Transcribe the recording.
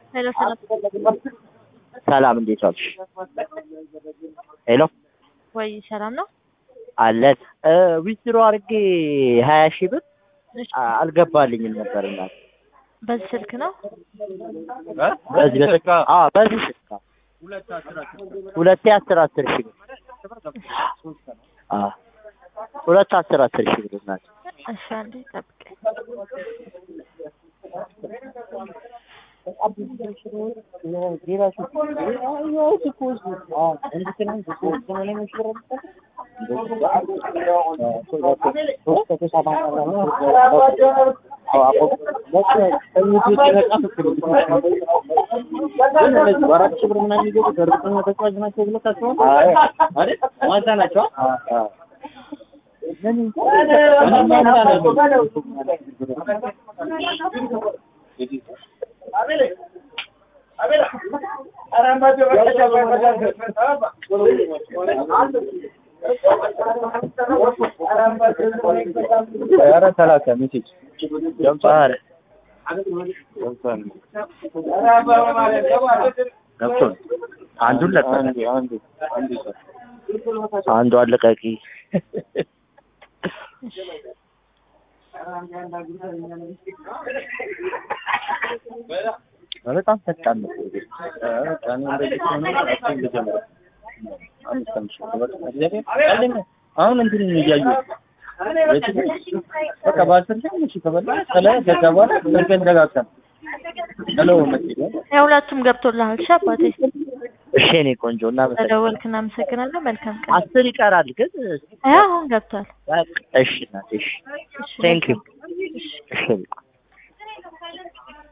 ሄሎ ሰላም ሰላም እንዴት ዋልሽ? ሄሎ ወይ ሰላም ነው? አለን ዊዝድሮ አድርጌ ሀያ ሺህ ብር እሺ፣ አ- አልገባልኝም ነበር እናት በዚህ ስልክ ነው? በዚህ በስልክ አዎ በዚህ ስልክ አዎ። ሁለቴ አስር አስር ሺህ ብር አዎ ሁለት አስር አስር ሺህ ብር እናት እሺ፣ አንዴ ጠብቀኝ። ኧረ ሰላሳ ሜሴጅ ኧረ ገብቶን አንዱን ለቀቀ አንዱ አንዱ አንዱ ሰው አንዱ አለቃቂ በጣም ፈጣን ነው። ቀኑ እንደዚህ ከሆነ እሱን ልጀምር። አምስት አምስት ሺህ ብር በቃ እግዚአብሔር ቀልድ ነው። አሁን እንትን እያዩ በቃ በአስር ሺህ እሺ ከበላ ከላይ ከዛ በኋላ ስልክህን ደጋግተህ ሄሎ መሰለኝ የሁለቱም ገብቶልሃል። እሺ አባቴ እሺ እኔ ቆንጆ እና ተደወልክ፣ እናመሰግናለን። መልካም ቀን። አስር ይቀራል ግን አይ አሁን ገብቷል። እሺ እናቴ እሺ ቴንክ ዩ እሺ